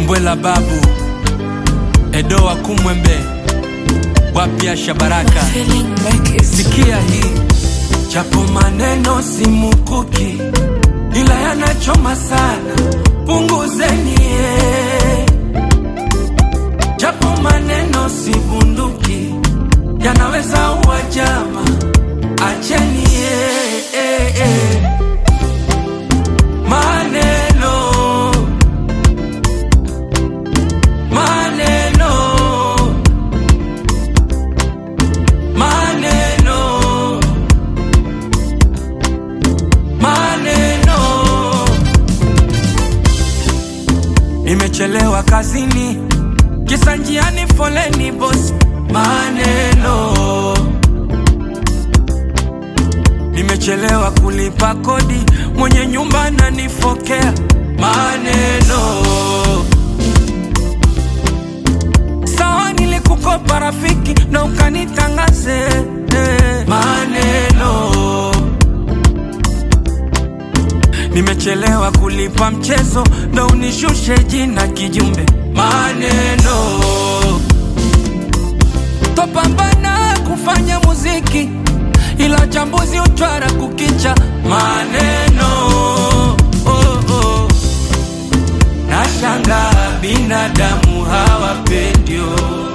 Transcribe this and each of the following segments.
Mbwela babu Edo wa Kumwembe wapya Shabaraka, Feeling Records. sikia hii japo maneno si mukuki, ila yanachoma sana, punguzeni eh. japo maneno si bunduki, yanaweza uwa jama, acheni eh, eh, eh. maneno maneno maneno maneno nimechelewa kazini kisa njiani foleni bosi maneno nimechelewa kulipa kodi mwenye nyumba ananifokea maneno sawa nilikukopa rafiki na ukanitangaze eh, maneno nimechelewa kulipa mchezo ndo unishushe jina kijumbe maneno topambana kufanya muziki ila chambuzi utwara kukicha maneno oh, oh. Nashanga binadamu hawapendio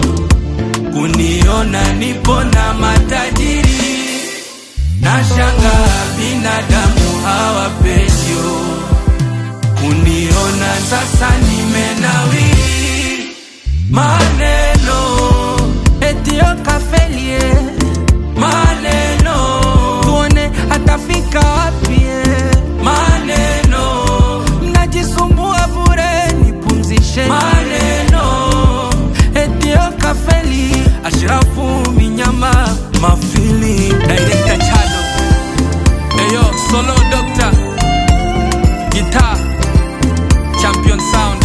kuniona nipo na matajiri. Nashanga binadamu hawapendio kuniona sasa nimenawiri. Maneno etio kafelie, maneno tuone atafika wapi eh. maneno mnajisumbua bure, nipumzishe maneno etio kafeli Ashrafu Minyama Mafili Director Chado Eyo Solo Doctor Guitar Champion Sound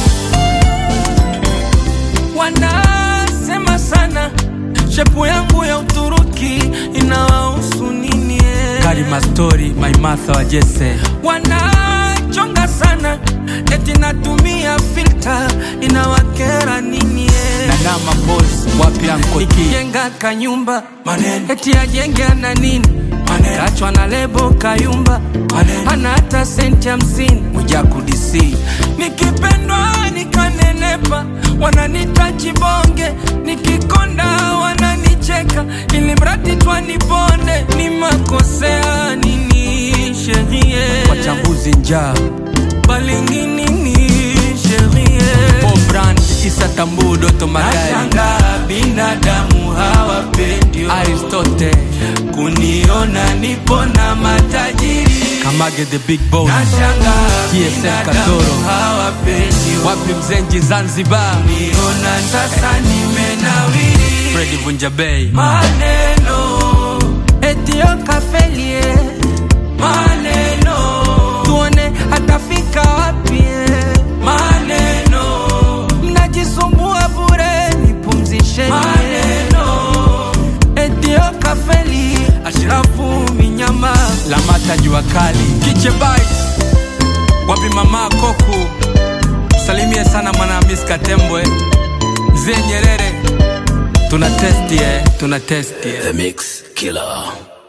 Wanasema sana shepu yangu ya Uturuki inawahusu nini eh? Karima Story My Martha wa Jesse wanachonga sana eti natumia filter inawakera nini eh? Nanama Boss wapi anko Jenga kanyumba maneno eti ajenge na nini maneno kachwa na lebo kayumba maneno hana hata senti hamsini Mwijaku DC nikipendwa nikanenepa wananita chibonge nikikonda wananicheka ili mradi twanibonde ni makosea nini sherie wachambuzi njaa balingini ni sherie Brand Isa Tambu Doto Magari Nashanga binadamu hawapendio Aristote kuniona nipo na matajiri Kamage the big boss Nashanga GSM Katoro hawapendio wapi mzenji Zanzibar niona sasa nimenawiri Freddy Vunja Bay maneno etio kafelie maneno tuone atafika wapi eh. maneno mnajisumbua bure nipumzishe maneno etio kafeli ashrafu minyama lamata jua kali kiche bites wapi mama koku salimie sana mwanahamis katembwe mzee nyerere tuna testi eh, tuna testi eh. The Mix Killer.